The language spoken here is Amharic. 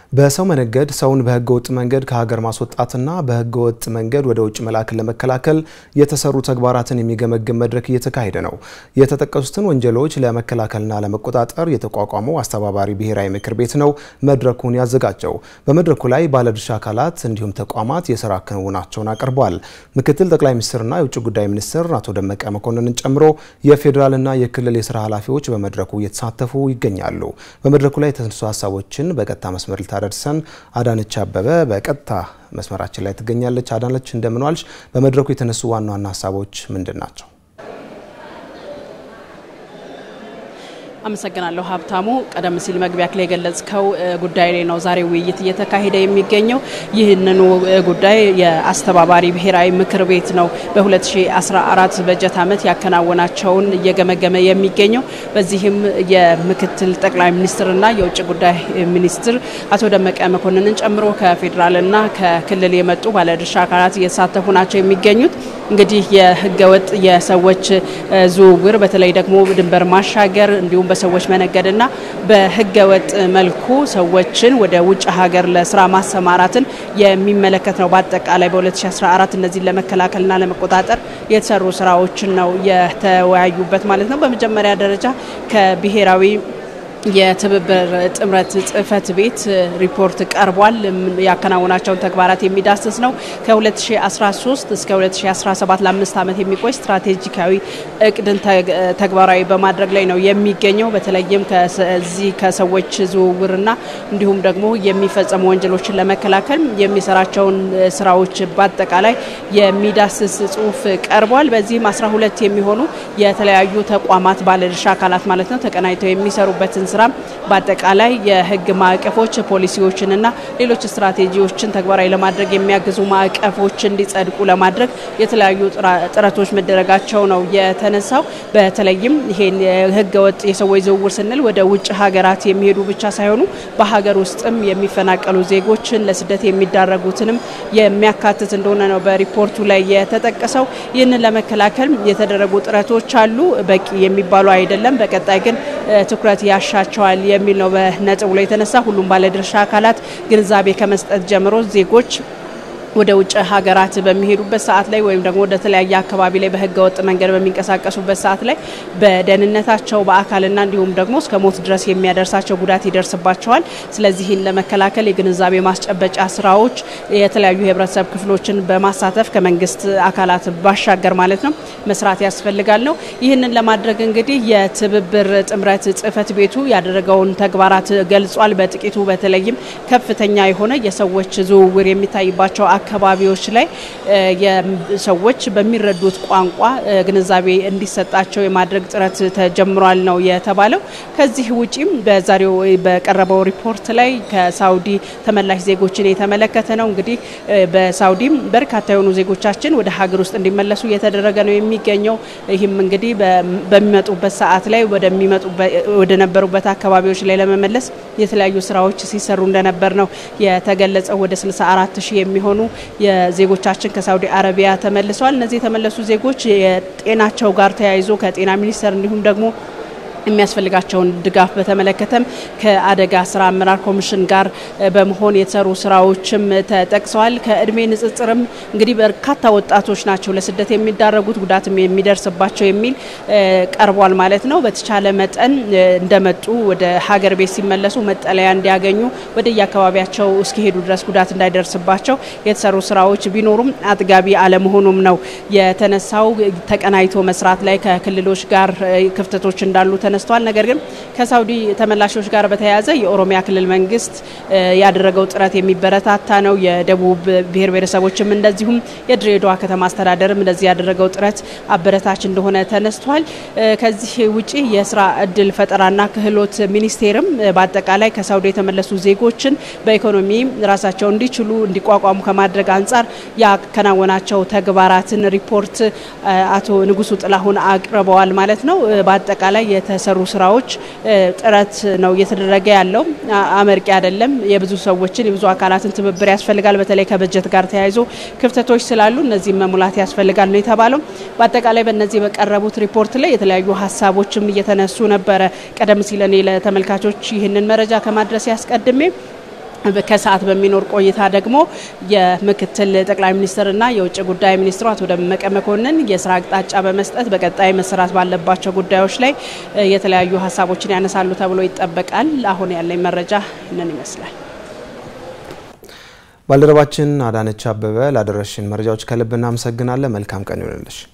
በሰው መነገድ ሰውን በህገ ወጥ መንገድ ከሀገር ማስወጣትና በህገ ወጥ መንገድ ወደ ውጭ መላክን ለመከላከል የተሰሩ ተግባራትን የሚገመግም መድረክ እየተካሄደ ነው። የተጠቀሱትን ወንጀሎች ለመከላከልና ለመቆጣጠር የተቋቋመው አስተባባሪ ብሔራዊ ምክር ቤት ነው መድረኩን ያዘጋጀው። በመድረኩ ላይ ባለድርሻ አካላት እንዲሁም ተቋማት የስራ ክንውናቸውን አቅርበዋል። ምክትል ጠቅላይ ሚኒስትርና የውጭ ጉዳይ ሚኒስትር አቶ ደመቀ መኮንንን ጨምሮ የፌዴራልና የክልል የስራ ኃላፊዎች በመድረኩ እየተሳተፉ ይገኛሉ። በመድረኩ ላይ የተነሱ ሀሳቦችን በቀጥታ መስመር ልታደርሰን አዳነች አበበ በቀጥታ መስመራችን ላይ ትገኛለች። አዳነች እንደምን ዋልሽ? በመድረኩ የተነሱ ዋና ዋና ሀሳቦች ምንድን ናቸው? አመሰግናለሁ ሀብታሙ። ቀደም ሲል መግቢያ ላይ የገለጽከው ጉዳይ ላይ ነው ዛሬ ውይይት እየተካሄደ የሚገኘው። ይህንኑ ጉዳይ የአስተባባሪ ብሔራዊ ምክር ቤት ነው በ2014 በጀት ዓመት ያከናወናቸውን እየገመገመ የሚገኘው። በዚህም የምክትል ጠቅላይ ሚኒስትርና የውጭ ጉዳይ ሚኒስትር አቶ ደመቀ መኮንንን ጨምሮ ከፌዴራልና ከክልል የመጡ ባለድርሻ አካላት እየተሳተፉ ናቸው የሚገኙት። እንግዲህ የህገወጥ የሰዎች ዝውውር በተለይ ደግሞ ድንበር ማሻገር እንዲሁም በሰዎች መነገድና በህገወጥ መልኩ ሰዎችን ወደ ውጭ ሀገር ለስራ ማሰማራትን የሚመለከት ነው። በአጠቃላይ በ2014 እነዚህን ለመከላከልና ለመቆጣጠር የተሰሩ ስራዎችን ነው የተወያዩበት ማለት ነው። በመጀመሪያ ደረጃ ከብሔራዊ የትብብር ጥምረት ጽህፈት ቤት ሪፖርት ቀርቧል። ያከናወናቸውን ተግባራት የሚዳስስ ነው። ከ2013 እስከ 2017 ለአምስት ዓመት የሚቆይ ስትራቴጂካዊ እቅድን ተግባራዊ በማድረግ ላይ ነው የሚገኘው። በተለይም ከዚህ ከሰዎች ዝውውርና እንዲሁም ደግሞ የሚፈጸሙ ወንጀሎችን ለመከላከል የሚሰራቸውን ስራዎች በአጠቃላይ የሚዳስስ ጽሁፍ ቀርቧል። በዚህም 12 የሚሆኑ የተለያዩ ተቋማት ባለድርሻ አካላት ማለት ነው ተቀናጅተው የሚሰሩበትን ስራ በአጠቃላይ የህግ ማዕቀፎች ፖሊሲዎችንና ሌሎች ስትራቴጂዎችን ተግባራዊ ለማድረግ የሚያግዙ ማዕቀፎች እንዲጸድቁ ለማድረግ የተለያዩ ጥረቶች መደረጋቸው ነው የተነሳው። በተለይም ይሄን ህገ ወጥ የሰዎች ዝውውር ስንል ወደ ውጭ ሀገራት የሚሄዱ ብቻ ሳይሆኑ በሀገር ውስጥም የሚፈናቀሉ ዜጎችን ለስደት የሚዳረጉትንም የሚያካትት እንደሆነ ነው በሪፖርቱ ላይ የተጠቀሰው። ይህንን ለመከላከል የተደረጉ ጥረቶች አሉ፣ በቂ የሚባሉ አይደለም። በቀጣይ ግን ትኩረት ያሻቸዋል የሚል ነው በነጥቡ ላይ የተነሳ። ሁሉም ባለድርሻ አካላት ግንዛቤ ከመስጠት ጀምሮ ዜጎች ወደ ውጭ ሀገራት በሚሄዱበት ሰዓት ላይ ወይም ደግሞ ወደ ተለያየ አካባቢ ላይ በህገ ወጥ መንገድ በሚንቀሳቀሱበት ሰዓት ላይ በደህንነታቸው በአካልና እንዲሁም ደግሞ እስከ ሞት ድረስ የሚያደርሳቸው ጉዳት ይደርስባቸዋል። ስለዚህን ለመከላከል የግንዛቤ ማስጨበጫ ስራዎች የተለያዩ የህብረተሰብ ክፍሎችን በማሳተፍ ከመንግስት አካላት ባሻገር ማለት ነው መስራት ያስፈልጋል ነው። ይህንን ለማድረግ እንግዲህ የትብብር ጥምረት ጽህፈት ቤቱ ያደረገውን ተግባራት ገልጿል። በጥቂቱ በተለይም ከፍተኛ የሆነ የሰዎች ዝውውር የሚታይባቸው አካባቢዎች ላይ ሰዎች በሚረዱት ቋንቋ ግንዛቤ እንዲሰጣቸው የማድረግ ጥረት ተጀምሯል ነው የተባለው። ከዚህ ውጪም በዛሬው በቀረበው ሪፖርት ላይ ከሳውዲ ተመላሽ ዜጎችን የተመለከተ ነው። እንግዲህ በሳውዲም በርካታ የሆኑ ዜጎቻችን ወደ ሀገር ውስጥ እንዲመለሱ እየተደረገ ነው የሚገኘው። ይህም እንግዲህ በሚመጡበት ሰዓት ላይ ወደ ነበሩበት አካባቢዎች ላይ ለመመለስ የተለያዩ ስራዎች ሲሰሩ እንደነበር ነው የተገለጸው። ወደ 64 ሺህ የሚሆኑ የዜጎቻችን ከሳውዲ አረቢያ ተመልሰዋል። እነዚህ የተመለሱ ዜጎች የጤናቸው ጋር ተያይዞ ከጤና ሚኒስቴር እንዲሁም ደግሞ የሚያስፈልጋቸውን ድጋፍ በተመለከተም ከአደጋ ስራ አመራር ኮሚሽን ጋር በመሆን የተሰሩ ስራዎችም ተጠቅሰዋል። ከእድሜ ንጽጽርም እንግዲህ በርካታ ወጣቶች ናቸው ለስደት የሚዳረጉት ጉዳትም የሚደርስባቸው የሚል ቀርቧል ማለት ነው። በተቻለ መጠን እንደመጡ ወደ ሀገር ቤት ሲመለሱ መጠለያ እንዲያገኙ ወደ የአካባቢያቸው እስኪሄዱ ድረስ ጉዳት እንዳይደርስባቸው የተሰሩ ስራዎች ቢኖሩም አጥጋቢ አለመሆኑም ነው የተነሳው። ተቀናይቶ መስራት ላይ ከክልሎች ጋር ክፍተቶች እንዳሉ ተነስተዋል። ነገር ግን ከሳውዲ ተመላሾች ጋር በተያያዘ የኦሮሚያ ክልል መንግስት ያደረገው ጥረት የሚበረታታ ነው። የደቡብ ብሔር ብሔረሰቦችም እንደዚሁም የድሬዳዋ ከተማ አስተዳደርም እንደዚህ ያደረገው ጥረት አበረታች እንደሆነ ተነስቷል። ከዚህ ውጪ የስራ እድል ፈጠራና ክህሎት ሚኒስቴርም በአጠቃላይ ከሳውዲ የተመለሱ ዜጎችን በኢኮኖሚ ራሳቸው እንዲችሉ እንዲቋቋሙ ከማድረግ አንጻር ያከናወናቸው ተግባራትን ሪፖርት አቶ ንጉሱ ጥላሁን አቅርበዋል ማለት ነው። በአጠቃላይ የተሰሩ ስራዎች ጥረት ነው እየተደረገ ያለው። አመርቂ አይደለም። የብዙ ሰዎችን የብዙ አካላትን ትብብር ያስፈልጋል። በተለይ ከበጀት ጋር ተያይዞ ክፍተቶች ስላሉ እነዚህም መሙላት ያስፈልጋል ነው የተባለው። በአጠቃላይ በእነዚህ በቀረቡት ሪፖርት ላይ የተለያዩ ሀሳቦችም እየተነሱ ነበረ። ቀደም ሲል እኔ ለተመልካቾች ይህንን መረጃ ከማድረስ ያስቀድሜ ከሰዓት በሚኖር ቆይታ ደግሞ የምክትል ጠቅላይ ሚኒስትርና የውጭ ጉዳይ ሚኒስትሩ አቶ ደመቀ መኮንን የስራ አቅጣጫ በመስጠት በቀጣይ መሰራት ባለባቸው ጉዳዮች ላይ የተለያዩ ሀሳቦችን ያነሳሉ ተብሎ ይጠበቃል። አሁን ያለኝ መረጃ ይህንን ይመስላል። ባልደረባችን አዳነች አበበ ላደረሽን መረጃዎች ከልብ እናመሰግናለን። መልካም ቀን ይሆንልሽ።